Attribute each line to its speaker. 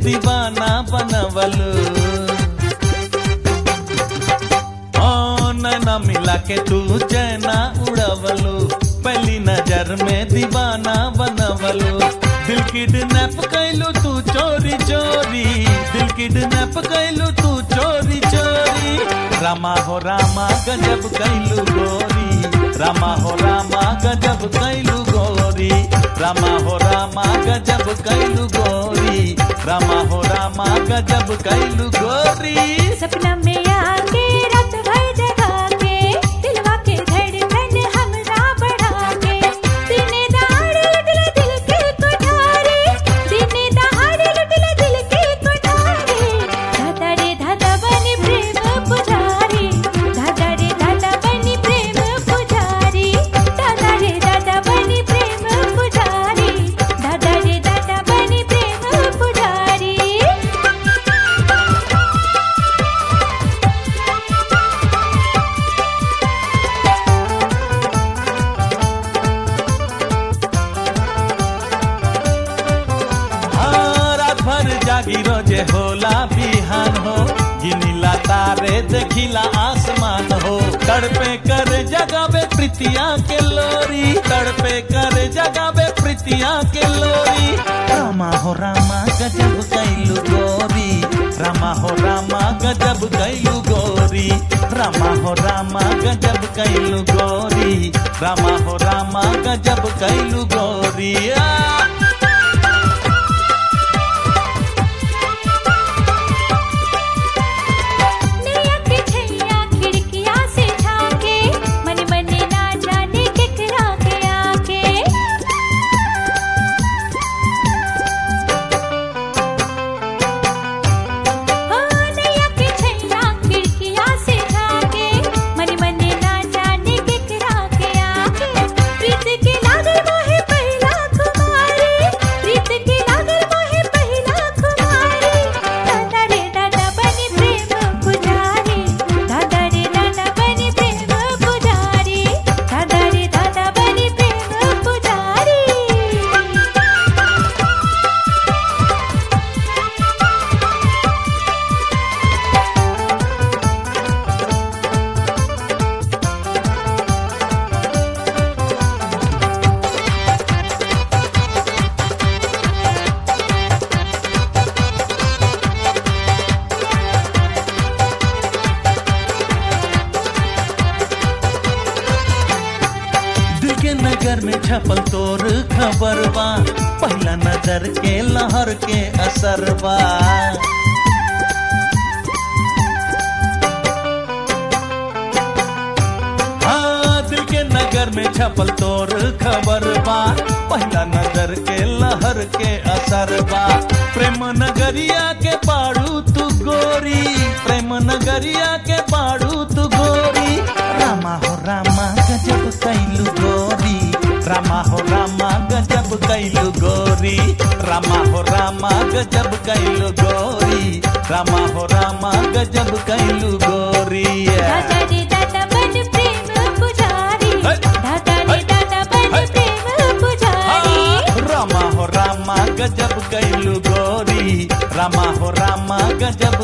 Speaker 1: दीवाना बनवलू ओ नैना मिला के तू चैना उड़वलू पहली नजर में दीवाना बनवलू दिल किडनैप कैलू तू चोरी चोरी दिल किडनैप कैलू तू चोरी चोरी रामा हो रामा गजब कैलू गोरी रामा हो रामा गजब कैलू गोरी रामा हो रामा गजब कैलू गोरी रामा हो रामा गजब कैलू गोरी
Speaker 2: सपना में आके रात भर जगा के दिलवा के धड़कन हमरा बढ़ा के दिने दहाड़े लुटला दिल के कोठारी दिने दहाड़े लुटला दिल के कोठारी धाधा रे धाधा बनी प्रेम पुजारी धाधा रे धाधा बनी प्रेम पुजारी धाधा रे धाधा बनी प्रेम पुजारी धाधा रे धाधा बनी प्रेम पुजारी
Speaker 1: हाँ, रात भर जागी रोजे होला बिहान हो गिनीला तारे देखिला आसमान हो तड़पे कर जगावे प्रीतिया के लोरी तड़पे कर जगावे प्रीतिया के लोरी रामा हो रामा गजब कैलू गोरी रामा हो रामा गजब कैलू गोरी रामा हो रामा गजब कैलू गोरी रामा हो रामा गजब कैलू गोरी आ!
Speaker 2: नैया के छैया खिड़किया से झाके मन मन ना जाने केकरा के आके हो नैया के छैया खिड़किया से झाके मन मन ना जाने केकरा के आके प्रीत के लागल मोहे पहिला कुमारी प्रीत के लागल मोहे पहिला कुमारी दादा रे दादा बनी प्रेम पुजारी दादा रे दादा बनी प्रेम पुजारी दादा रे दादा बनी प्रेम पुजारी
Speaker 1: दिल के नगर में छपल तोर खबर बा पहला नजर के लहर के असर बा हाँ, दिल के नगर में छपल तोर खबर बा पहला नजर के लहर के असर बा प्रेम नगरिया के पाड़ू तू गोरी प्रेम नगरिया के पाड़ू तू गोरी रामा हो रामा गजब कैलू गोरी रामा हो रामा गजब कैलू गोरी रामा हो रामा गजब कैलू गोरी रामा हो रामा गजब कैलू गोरी
Speaker 2: दादा रे दादा बन प्रेम पुजारी
Speaker 1: है।
Speaker 2: दादा रे
Speaker 1: है।
Speaker 2: दादा बन
Speaker 1: है।
Speaker 2: प्रेम पुजारी
Speaker 1: हाँ, रामा हो रामा गजब कैलू गोरी रामा हो रामा गजब